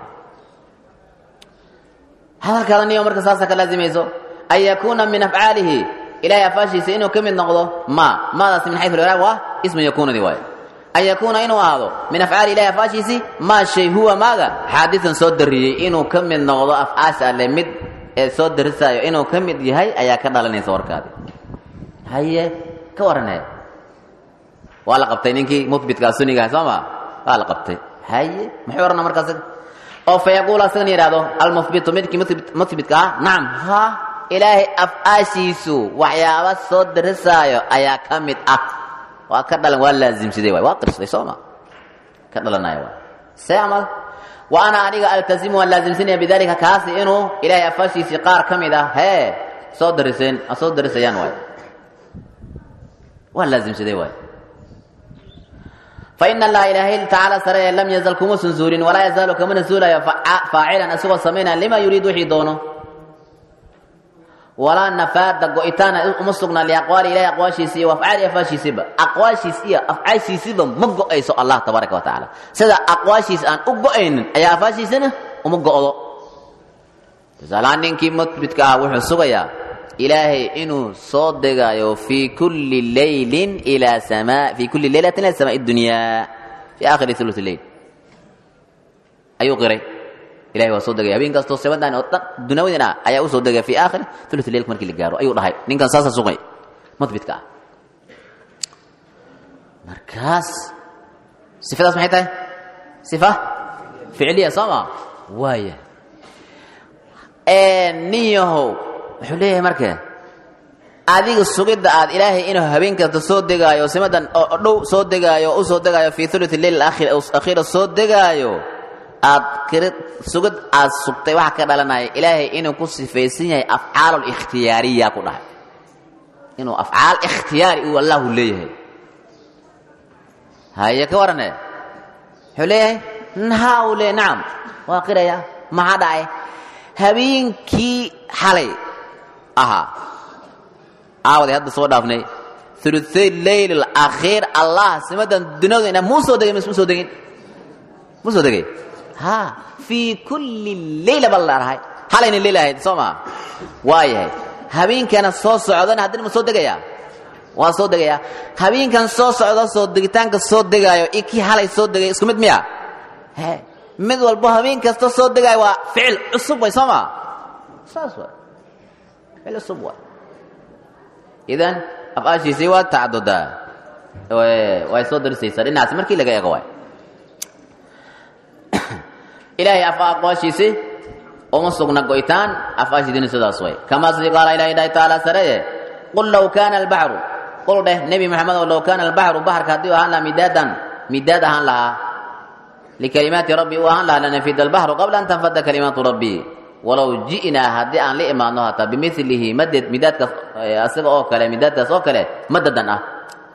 hadalkaada niyo marka saasa ka laazimayso an yakuuna min afcaalihi ilahay afaashiisa inuu ka mid noqdo ma maadaas min xayu liraaq waa ismu yakuunadi waay an yakuuna inuu ahaado min afcaali ilahi afcaashiisii maa shay huwa maaga xaadiثan soo dariyey inuu ka mid noqdo afcaasha alle mid ee soo darisaayo inuu ka mid yahay ayaa ka dhalanaysa warkaadi haye ka warane waa la qabtay ninkii muhbitkaa sunigaha soo ma waa la qabtay haye muxuu orana markaas oo fa yaquul asagana yidhahdo almuhbitu midkii muhbitka ah nacam ha ilaahay afcaashiisu waxyaaba soo darisaayo ayaa ka mid ah waa ka dhalan waa laazimsaday waay waa qirsaday sooma ka dhalanaya waay see amal wa ana aniga altazimu waan laazimsanaya bidalika kaasi inuu ilaahay afaashiisii qaar ka mid ah hee soo dariseen soo darisayaan waay waa laazimsaday waay faina allaha ilaahay tacaala saree lam yazal kumuusan zuulin walaa yazaalu kamana zuulayo faacilan isagoo samaynaya lima yuriid wixii doono walaa nafaada go-itaana uma sugnaa liaqwaali ilahi aqwaashiisi iyo afcaali afaashiisiba aqwaashiis iyo afcaashiisiba ma go-ayso allah tabaaraka wa tacaala sida aqwaashiis aan u go-aynin ayaa afaashiisina uma go-do tusaalahaan ninkii mudbidka ah wuxuu sugayaa ilaahay inuu soo degaayo fii kulli leylin ilaa samaa fii kulli leylatin ila samaa dunyaa fii aakhiri uluth leyl ayuu qiray ilahay waa soo degaya habeen kastoo sabadan oo dhan dunyawadin ah ayaa u soo degaya fi aakhir thuluth leilka markii la gaaro ayuu dhahay ninkan saasa sugay mudbidka ah markaas sifadaas maxay tahay sifa ficliya soo ma waaya nin yahow wuxuu leeyahay marka adiga sugidda aad ilaahay inuu habeen kasta soo degaayo simadan oo dhow soo degaayo u soo degaayo fi thuluth leil akhiira soo degaayo aad kiri sugid aad sugtay waxaa ka dhalanaya ilaahay inuu ku sifaysan yahay afcaal ikhtiyaariya ku dhahay inuu afcaal ikhtiyaari uu allahu leeyahay haye ka warane wuxuu leeyahay ha uu leeyahy nacam waa qiraya maxaa dhacay habeenkii xalay ahaa caawaday hadda soo dhaafnay uluay leyl alakhiir allah simadan dunyadu ina muu soo degay mu soo degin mu soo degay ha fii kulli leyla baa la dhahay halayna leyl ahayd soo maa waa yahay habeenkana soo socdana haddana ma soo degayaa waa soo degayaa habeenkan soo socdo soo degitaanka soo degaayo iyo kii halay soo degay isku mid miya he mid walbo habeen kasta soo degaayo waa ficil cusub way soo maa saas waay ficil cusub waay idan afaashiisii waa tacadudaa way soo darisaysaa dhinacaas markii laga eego waay ilaahay afa aqwaashiisi uma sugna go'itaan afaashiidina sidaas way kamaa sidii qaala ilahi dhahay tacaala sareye qul low kaana albaxru qul dheh nebi moxamed oo low kaana albaxru baxarka haddii u ahaan lahaa midaadan midaad ahaan lahaa likalimaati rabbi u ahaan lahaa lanafida albaxru qabla an tanfada kalimaatu rabbi walow ji'naa haddii aan la imaadno hataa bimilihi maded midaadkaas asiga oo kale midaadkaas oo kale madadan ah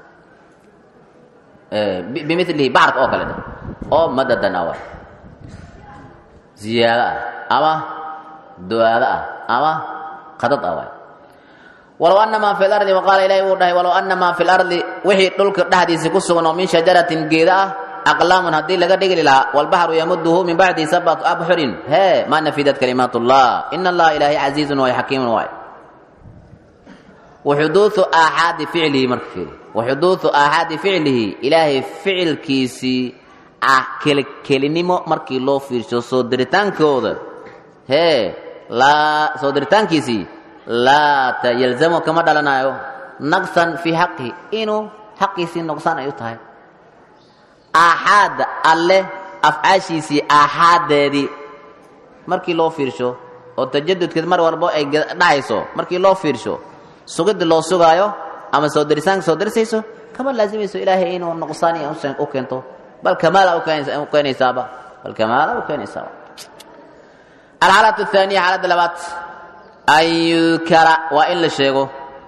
bimilihi baxarka oo kale oo madadan ah waay ziyaado ah ama du'aado ah ama qadad ah waay walow ana maa fi lardi waqaala ilahi wuu dhahay walow ana maa fi lardi wixii dhulka dhexdiisi ku sugan oo min shajaratin geeda ah aqlaamun haddii laga dhigli lahaa walbaxru yamuduhu min bacdi sabatu abxurin hee maa nafidat kalimaat ullah ina allaha ilaahay casiizun waay xakiimun waay waxuduudu aaxaadi ficlihi marka fiiri waxuduudu aaxaadi ficlihi ilaahay ficilkiisii ah kelikelinimo markii loo fiirsho soo diritaankooda hee laa soo diritaankiisii laa yalzamu kama dhalanayo naqsan fii xaqihi inuu xaqiisii noqsaan ay u tahay aaxaadda alle afcaashiisii aaxaaddeedii markii loo fiirsho oo tajadudkeed mar walbo ay dhahayso markii loo fiirsho sugidda loo sugaayo ama soo dirisaanka soo dirisayso kama laazimayso ilaahay inuu nuqsaan u keento bal kamaala u keenaysaaba bal kamaala u keenaysaaba alxaalatu athaaniya xaaladda labaad an yudkara waa in la sheego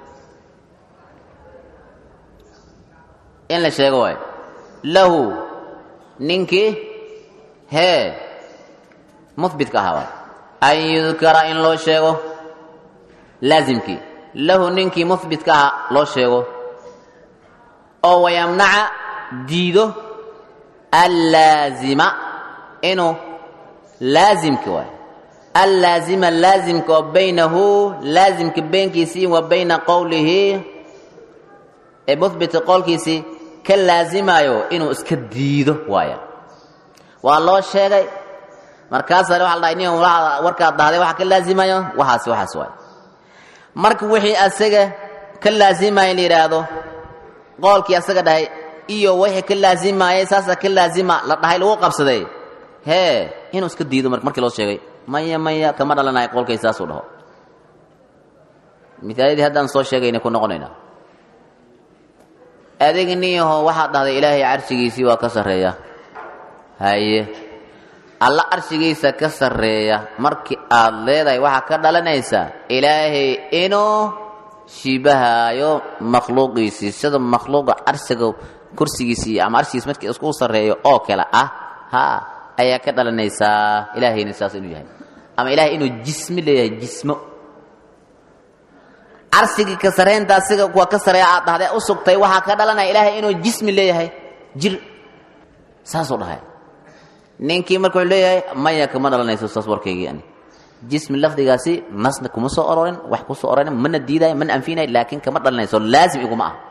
in la sheego waay lahu ninkii hee muhbitka ahaa waay an yudkara in loo sheego laazimkii lahu ninkii muhbitka ahaa loo sheego oo wayamnaca diido allaazima inuu laazimki waay allaazima laazimka oo baynahu laazimka beenkiisii wa bayna qowlihi ee muhbita qowlkiisii ka laazimaayo inuu iska diido waaya waa loo sheegay markaasaa waxa la dhahay nin warkaad dhahday waxa ka laazimayo waxaas waxaas waay marka wixii asaga ka laazimaya in la yidhaahdo qoolkii asaga dhahay iyo wixii ka laazimayay saasa ka laazima la dhahay lagu qabsaday hee inuu iska diido markii loo sheegay maya maya kama dhalanayo qolkay saasuu dhaho misaaladii haddaan soo sheegayna ku noqonaynaa adiga niyaho waxaad dhahday ilaahay carshigiisii waa ka sarreeya haye alla carshigiisa ka sarreeya markii aad leedahay waxaa ka dhalanaysaa ilaahay inuu shiibahaayo makhluuqiisii sida makhluuqa carshiga kursigiisii ama carshigiis markii isku sarreeyo oo kale ah ha ayaa ka dhalanaysaa ilaahayna saas inuu yahay ama ilahay inuu jismi leeyahay jismo carsigii ka sarreynta asiga kuwa ka sarreeya aad dhahday u sugtay waxaa ka dhalanaya ilaahay inuu jismi leeyahay jir saasuu dhahay ninkii marka wuxuu leeyahay maya kama dhalanayso saas warkaygii ani jismi lafdigaasi nasna kuma soo ororin wax ku soo ororin mana diidayo mana anfinayo laakiin kama dhalanayso laazim iguma ah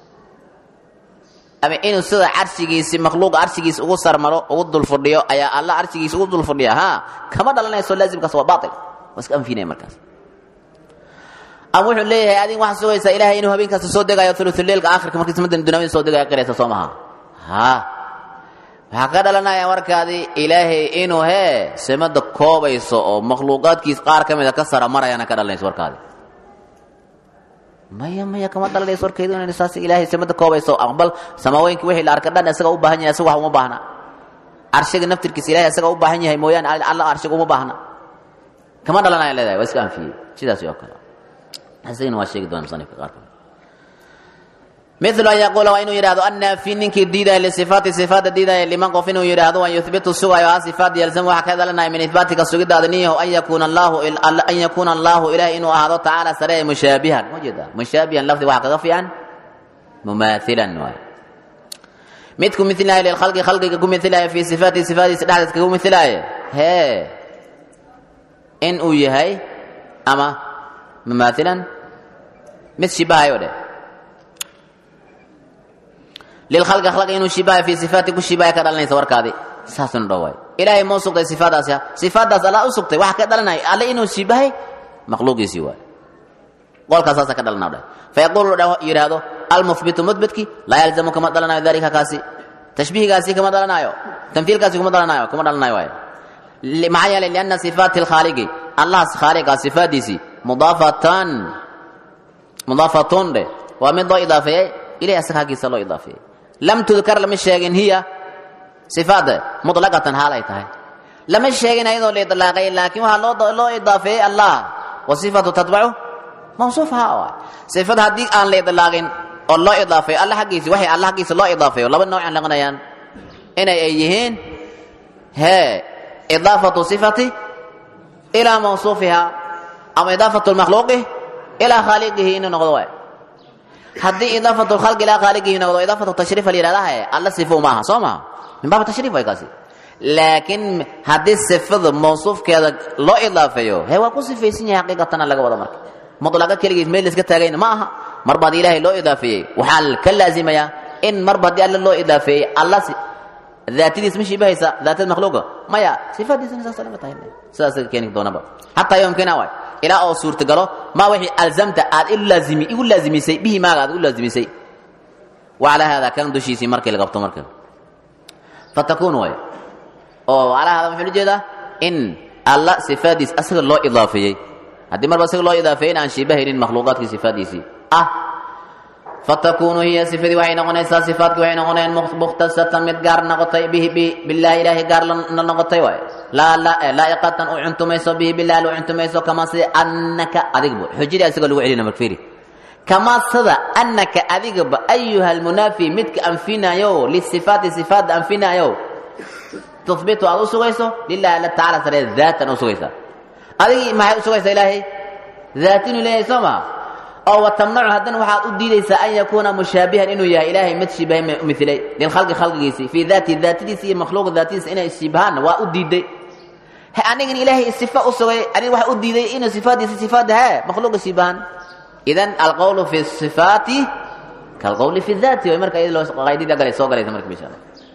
ama inuu sida carshigiisi makhluuqa carshigiisi ugu sarmaro ugu dulfadhiyo ayaa alla carshigiisi ugu dulfadhiya ha kama dhalanayso laazimkaas waa baatil waa iska anfinaya markaas ama wuxuu leeyahay adin waxaa sugaysaa ilaahay inuu habeenkaasta soo degayo thuluthuleilka aakhirka markii samadan dunaamida soo degayo qiraysa soo maha ha waxaa ka dhalanaya markaadii ilaahay inuu hee samada koobayso oo makhluuqaadkiis qaar ka mida ka sara marayana ka dhalanayso warkaadi maya maya kama dhalanayso warkeedu inay saas ilaahay samada koobayso aqbal samaaweynka wixii la arka dhan isaga u baahan yahay isaga wax uma baahna carshiga naftirkiisa ilahay isaga u baahan yahay mooyaane alla carshiga uma baahna kama dhalanaya leedahay waa iska anfiyey sidaas oo kale isagana waa sheegi doona musanifka qaar kale milu an yaquula waa inuu yidhahdo annaafi ninkii diidaya lisifaati sifaada diidaya liman qof inuu yidhaahdo an yuhbitu sugayo ha sifaat yalzamu waxa ka dhalanaya min ihbaatika sugidaada niyaho an yakuuna allahu an yakuuna allahu ilahi inuu ahaado tacaala saree mushaabihan ma jeeda mushaabihan lafdi waxa kaga fiican mumaathilan waay mid ku milaayo lilkhalqi khalqiga ku milaayo fii sifaatihi sifaadiisa dhexdeed kagu milaayo hee in uu yahay ama mumaathilan mid shibahayo dheh lilkhalqi khalqi inuu shibahayo fii sifaati ku shibahaya ka dhalanaysa warkaadi saasuna dhow waay ilaahay mau sugtay sifaadaasi sifaadaas alla u sugtay waxa ka dhalanaya alle inuu shibahay makhluuqiisii waay qolkaas saasa ka dhalana dheh fayaquulu yidhaahdo almuhbitu mudbitki laa yalzamu kama dhalanayo dalika kaasi tashbihigaasi kama dhalanayo tamhiilkaasi kuma dhalanayo kuma dhalanayo waay maxaa yeelay lianna sifaati lkhaaliqi allahas khaaliqa sifaadiisii mudaafatan mudaafatun dheh waa mid loo idaafeeyey ilahi asaga haggiisa loo idaafeeyey lam tudkar lama sheegin hiya sifaada mutlaqatan haal ay tahay lama sheegin ayadoo la idlaaqay laakiin waxaa loo loo idaafeeyey allah wa sifatu tatbacu mawsuufha waay sifad haddii aan la idlaaqin oo loo idaafeeyo alla xaggiisi waxay alla xaggiisa loo idaafeeyo laba noocan laqanayaan inay ay yihiin hee idaafatu sifati ilaa mawsuufiha ama idaafatu lmakhluuqi ilaa khaaliqihi inuu noqdo waay haddii idaafatu lkhalqi ilaa khaaliqihi noqdo idaafatu tashriif la yidhahdaha alla sifo maaha soo maha min baab tashriif way kaasi laakiin haddii sifada mawsuufkeeda loo idaafeeyo he waa ku sifaysan yahay xaqiiqatana laga wada marka mulaqa keligiis meel iska taagayna ma aha marba haddii ilaahay loo idaafeeyey waxaa ka laazimayaa in marba haddii alle loo idaafeeyey alla daatadiis ma shibahaysa daatada makhluuqa maya sifaadiisana saas lama tahay sidaas keeni doonaba xataa yomkina waay ilaa oo suurtagalo ma wixii alzamta aad ilu laazimi igu laazimisay bihi maaga aad igu laazimisay wacalaa haadaa kan dushiisii markii la qabto marka fatakun waay oo calaa haadaa muxuu ujeedaa in alla sifaadiis asaga loo idaafeeyey haddii marba isaga loo idaafeeyin aan shibahaynin makhluuqaadkii sifaadiisii ah fatakunu hiya sifadii waxay noqonaysaa sifaadkii waxay noqonayaan mukhtasatan mid gaar noqotay bihi billahi ilaahay gaar la noqotay waay laa laa'iqatan u cuntumayso bihi billahi u cuntumayso kama sida annaka adigba xujadii isaga lagu celina markfiiri kama sida annaka adigaba ayuha almunaafi midka anfinayo lisifaati sifaadda anfinayo tuhbitu aad u sugayso lilahi alla tacala sare daatan u sugaysa adigii maxay u sugaysaa ilaahay daat inuu leeyahay soo maha oo watamnacu haddana waxaad u diidaysaa an yakuuna mushaabihan inuu yahay ilaahay mid shibahay milay lilkhalqi khalqigiisii fii daati daatadiisa iyo makhluuqa daatadiisa inay shibahaanna waa u diiday he anigin ilaahay sifa u sugay anig waxa u diiday inuu sifaadiisa sifaada hee makhluuqa shibahan idan alqowlu fi sifaati kalqowli fi daati way marka iyada loo qaydida galay soo galaysa marka insha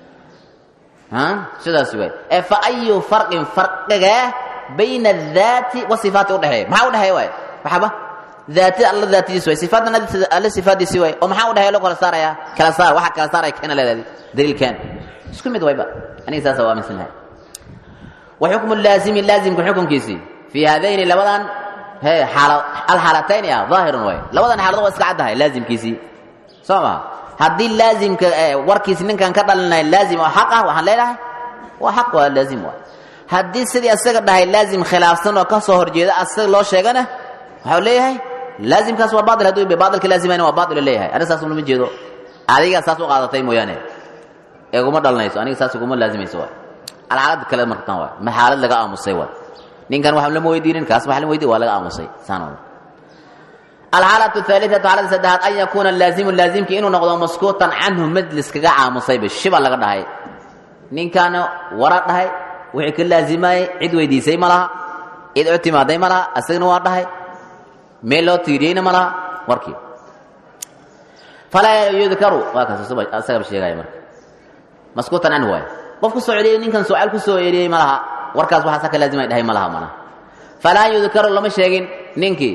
allah sidaas way ee fa ayu farqin farqiga bayna adaati wasifaati udhexeeya maxaa udhexeeya waay waxaba daatida alla daatadiis way sifaadna alla sifaadiisi way oo maxaa udhexeeya loo kala saaraya kala saar waxa kala saaraya keena leedahay daliilkeen isku mid wayba aniga saasa waa aaminsan lahay wa xukmu laazimi laazimka xukunkiisii fii haadayni labadan he xaala alxaalatayni ah daahirun way labadan xaalado waa iska caddahay laazimkiisii soo maha haddii laazimka warkiisi ninkan ka dhalinaya laazim oo xaq ah waxaan leedahay waa xaq waa laazim waay haddii sidii asaga dhahay laazim khilaafsan oo ka soo horjeeda asaga loo sheegana waxau leeyahay laazimkaas waa baail hadduu baailka laazimayna waa baail leeyahay aniga saas ulama jeedo adiga saas u qaadatay mooyaane ee uguma dhalanayso aniga saas uguma laazimayso waay alxaalad kale martan waay ma xaalad laga aamusay waay ninkan wax lama weydiinin kaas wax lama weydiin waa laga aamusay saan alxaalatu aaliatu xaalada saddexaad an yakuuna laazimu laazimki inuu noqdo maskuutan canhu mid liskaga aamusayba shiba laga dhahay ninkaana wara dhahay wixii ka laazimayey cid weydiisay ma laha cid u timaaday ma laha asagana waa dhahay meel loo tiiriyeyna ma laha warkii falaa yudkaru waa kaas asagaba sheegaya marka maskuutan canhu waay qof ku soo celiyey ninkan sucaal ku soo celiyey ma laha warkaas waxaa saka laazimay dhahay ma laha mana falaa yudkaru lama sheegin ninkii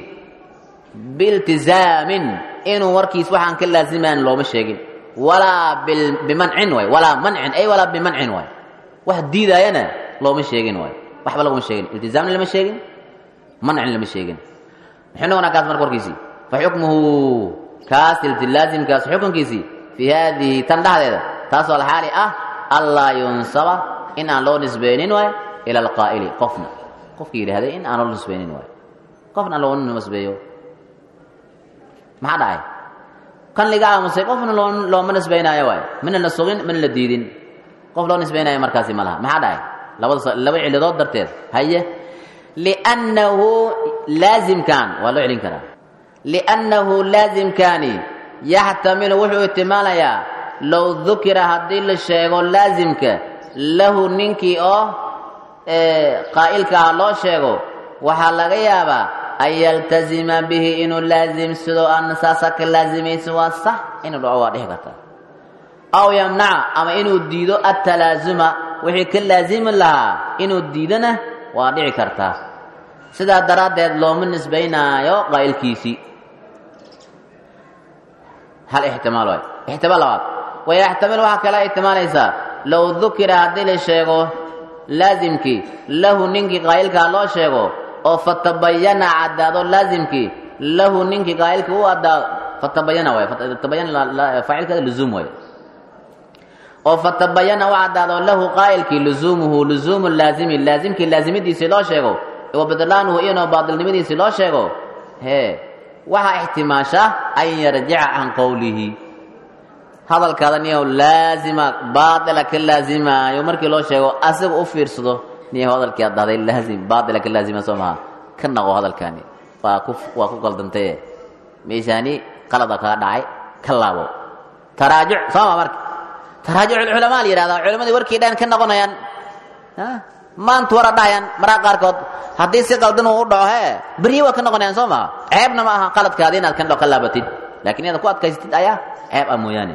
biiltizaamin inuu warkiis waxaan ka laazimayn looma sheegin walaa bimancin waay walaa mancin ay walaa bimancin waay wax diidaayana looma sheegin waay waxba laguma sheegin iltizaamna lama sheegin mancin lama sheegin muxuu noqonaa kaas marka warkiisii fa xukmuhu kaas laazimkaas xukunkiisii fii haadihi tan dhexdeeda taasoo alxaali ah allaa yunsaba in aan loo nisbaynin waay ila alqaa'ili qofna qofkii yidhaahday in aan loo nisbaynin waay qofna aan loo nisbeeyo maxaa dhacay kan liga aamusay qofna loo looma nisbaynaayo waay mina la sugin mina la diidin qof loo nisbaynaayo markaasi ma laha maxaa dhahay labada laba cilidood darteed haye liannahu laazimkan waa loo celin karaa liannahu laazimkani yaxtamilu wuxuu ihtimaalayaa low dukira haddii la sheego laazimka lahu ninkii oo qaa'ilka ah loo sheego waxaa laga yaabaa an yaltazima bihi inuu laazimsado ana saasa ka laazimayso waa sax inuu dhaco waa dhihi karta aw yamnaca ama inuu diido atalaazuma wixii ka laazimi lahaa inuu diidona waa dhici kartaa sidaa daraaddeed looma nisbaynaayo qaa'ilkiisii hal ixtimaal waay ixtimaal labaad wayaxtamil waxaa kala ixtimaalaysaa low dukira haddii la sheego laazimkii lahu ninkii qaa'ilkaa loo sheego oo fatabayana caddaado laazimkii lahu ninkii qaa'ilkii u addaado fatabayana waay fatabayana faacilkeeda luzuum waay oo fatabayana u caddaado lahu qaa'ilkii luzuumuhu luzuumu laazimi laazimkii laazimidiisii loo sheego wa badlaanuhu inuu baadilnimadiisii loo sheego hee waxaa ixtimaasha an yarjica can qowlihi hadalkaada niyaw laazima baatila ka laazimaayo markii loo sheego asiga u fiirsado niyaw hadalkii aad dhahday laazim baatila ka laazima soo maha ka naqo hadalkaani waa ku waa ku qaldantaye meeshaani qalada kaa dhacay ka laabo taraajuc soo ma marka taraajuc culamaa la yidhahdaa culimadii warkii dhan ka noqonayaan maanta wara dhahayaan maraa qaarkood haddii si qaldan uu u dhaco hee beryi waa ka noqonayaan soo maha ceebna ma aha qaladkaadi inaad kan ka laabatid lakin inaad ku adkaysatid ayaa ceeb ah mooyaane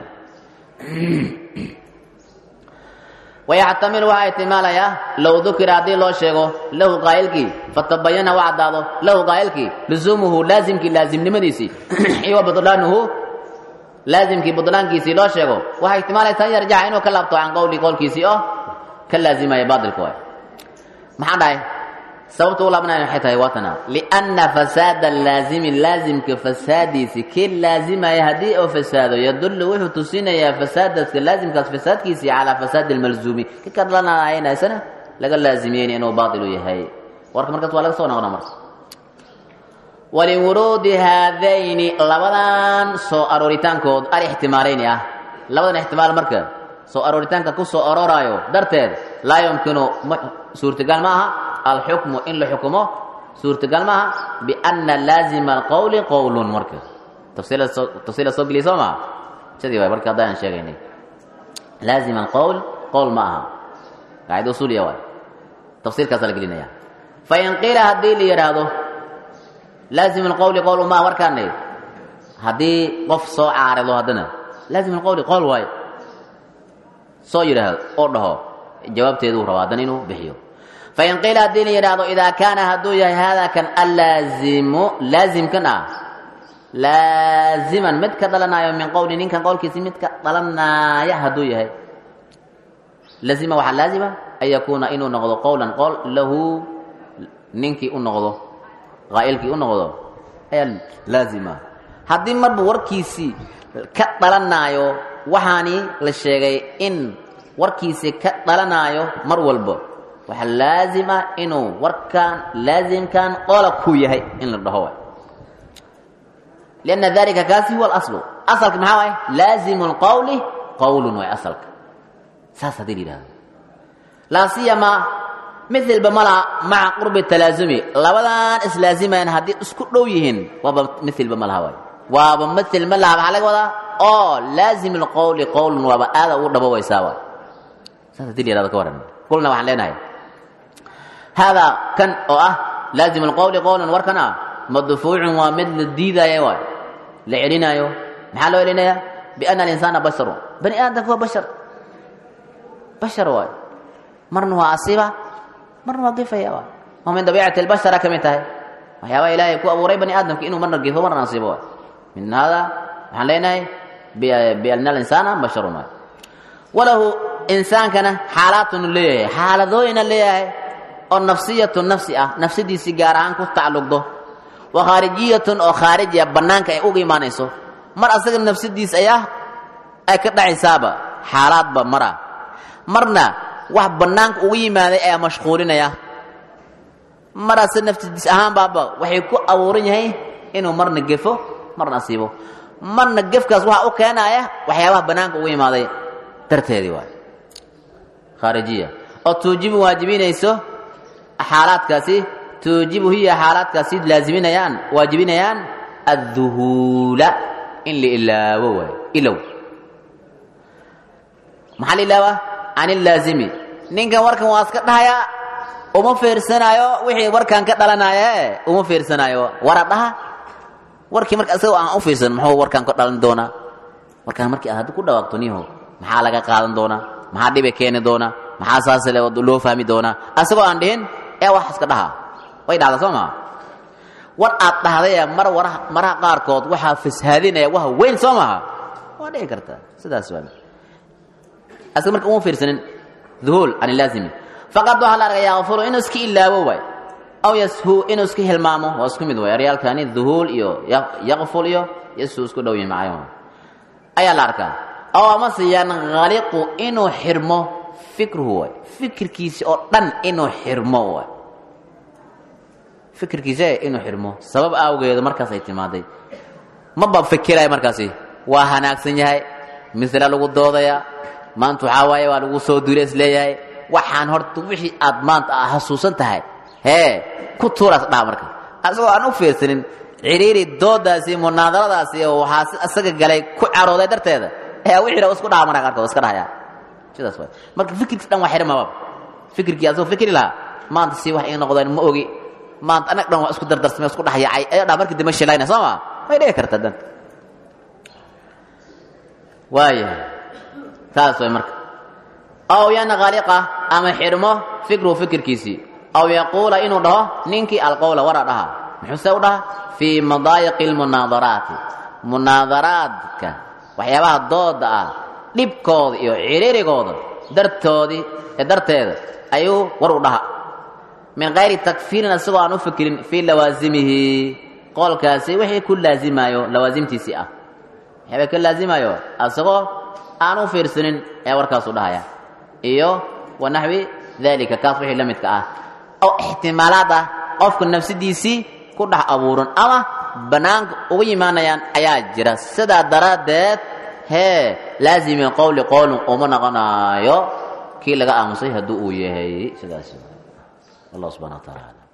wayaxtamilu waxaa ihtimaalayaa low dukira haddii loo sheego lahu qaa'ilkii fatabayana u caddaado lahu qaa'ilkii luzuumuhu laazimkii laazimnimadiisii iyo badlaanuhu laazimkii budlaankiisii loo sheego waxay ihtimaalaysaa in yarjaca inuu ka laabto can qowli qowlkiisii oo ka laazimaya baatilka waay maxaa dhahay sababta u laabanaya waxay tahay waatana lianna fasaada laazimi laazimka fasaadiisi kii laazimaya haddii uu fasaado yadullu wuxuu tusinayaa fasaadadka laazimkaas fasaadkiisii calaa fasaadi lmalzuumi ki ka dhalanayana isana laga laazimiyeyna inuu baatilu yahay warka markaas waa laga soo noqona marka waliwuruudi haadayni labadan soo arooritaankood alixtimaalayni ah labadan ixtimaal marka soo arooritaanka ku soo arooraayo darteed laa yumkinu suurtagal ma aha alxukmu in la xukumo suurtagal ma aha bianna laazima alqowli qowlun marka tafsiila soo geliya soo maha sidii waay marka haddaan sheegaynay laazima alqowl qowl ma aha qaacida usuuliya waay tafsiirkaasaa la gelinaya fain qiila haddii la yidhaahdo laazima alqowli qowl ma warkaanay haddii qof soo caarido haddana laazima alqowli qowl waayo soo yidhaahdo oo dhaho jawaabteeduu rabaa haddana inuu bixiyo fain qiila haddii la yidhaahdo idaa kaana hadduu yahay haadaa kan allaazimu laazimkan ah laaziman mid ka dhalanaayo min qowli ninkan qowlkiisi mid ka dhalanaya hadduu yahay lazima waxaa laazima an yakuuna inuu noqdo qowlan qowl lahu ninkii u noqdo qaa'ilkii u noqdo ayaa laazima haddii marba warkiisii ka dhalanaayo waxaani la sheegay in warkiisi ka dhalanaayo mar walbo waxaa laazima inuu warkan laazimkan qola ku yahay in la dhaho lianna dalika kaasi huwa alaslu asalka maxaa waay laazimu lqowli qowlun waay asalka saas haddii la yidhahdo laa siyama milba malaha maca qurbi talaasumi labadan islaazimayan haddii isku dhow yihiin waaba milba malaha waay waaba mil ma laha maxaa laga wadaa oo laazim lqowli qowlun waaba aada ugu dhabowaysaa waay saas hadii la yihahdo ka waran kulna waxaan leenahay haadaa kan oo ah laazim lqowli qowlan warkan ah madfuucun waa mid la diidaayo waay la celinaayo maxaa loo celinayaa biana alinsaana basharu bani aadamka waa bashar bashar waay marna waa asiba marna waa gefaya waay waa min dabiicati lbashara ka mid tahay waxyaabaha ilaahay ku abuuray bani aadamka inuu marna gefo marna asibo waay min hada waxaan leenahay biana alinsaana basharun waay walahu insaankana xaalaatun leeyahay xaaladooyina leeyahay oo nafsiyatu nafsi ah nafsadiisii gaar ahaan ku tacalluqdo wa khaarijiyatun oo khaariji ah bannaanka ay uga imaanayso mar asaga nafsadiis ayaa ay ka dhacaysaaba xaalaadba mara marna wax bannaanka uga yimaaday ayaa mashquulinaya marase nafsadiis ahaan baaba waxay ku abuuran yahay inuu marna gefo marna asiibo marna gefkaas waxaa u keenaya waxyaabaha banaanka ugu imaaday darteedii waay khaarijiya oo tuujibu waajibinayso xaalaadkaasi tuujibu hiya xaalaadkaasi laaziminayaan waajibinayaan adduhuula in la ilaawo waay ilow maxaa la ilaawaa can ilaazimi ninkan warkan waa iska dhahayaa uma fiirsanaayo wixii warkan ka dhalanaaye uma fiirsanaayo wara dhaha warkii marka isagoo aan u fiirsan muxuu warkan ka dhalan doonaa warkaan markii aad haddi ku dhawaaqto niho maxaa laga qaadan doonaa maxaa dhibe keeni doonaa maxaa saas le loo fahmi doonaa asagoo aan dhihin ee wax iska dhaha way dhacdaa soo maa war aad dhahdaya mar waraha maraha qaarkood waxaa fashaadinaya waha weyn soo maha waa dhici kartaa sidaas waa asaga marka uma fiirsanin duhuul can ilaazimi faqad waxaa la arga yakfuru inuu iska ilaawo waay aw yashu inuu iska hilmaamo waa isku mid waay aryaalkani duhuul iyo yakful iyo yashu isku dhow yihin macayo ayaa la arkaa aw amase yankhaliqu inuu xirmo fikruhu waay fikirkiisi oo dhan inuu xirmo waay fikirkiisa inuu xirmo sabab awgeeda markaas ay timaaday maba fikiraya markaasi waa hanaagsan yahay misla lagu doodaya maanta waxaa waaye waa lagu soo duula is leeyahay waxaan horta wixii aad maanta a xasuusan tahay hee ku tuuraas dhaha marka asagoo aan u fiirsanin ciriiri doodaasi munaadaradaasi oo waxaa isaga galay ku carooday darteeda ee wixii isku dhaha marka qaarkood iska dhahaya sidaas waay marka fikirkiis dhan waa xirmaba fikirkii asagoo fikri lahaa maanta si wax ii noqdeen ma ogi maanta anag dhan waa isku dardarsamay isku dhexyacay ayaa dhaha markii dambe shilayna soo ma way dhici kartaa dan waayahay taas way marka aw yankhaliqa ama xirmo fikruhu fikirkiisii aw yaquula inuu dhaho ninkii alqowla wara dhaha muxuuse u dhaha fii madaayiqi lmunaadaraati munaadaraadka waxyaabaha dooda ah dhibkooda iyo ciriirigooda dartoodii ee darteeda ayuu war u dhaha min kayri takfiirin isagoo aan u fikirin fii lawaasimihi qoolkaasi wixii ku laazimaayo lawaasimtiisii ah waxyaaba ka laazimaayo asagoo aan u fiirsanin ee warkaasu dhahaya iyo wa naxwi daalika kaas wixii la midka ah oo ixtimaalaad ah qofka nafsadiisii ku dhex abuuran ama bannaanka uga yimaanayaan ayaa jira sidaa daraaddeed hee laazimi qowli qowlin uma noqonaayo kii laga aamusay hadduu uu yahay sidaas allah subxana wa taala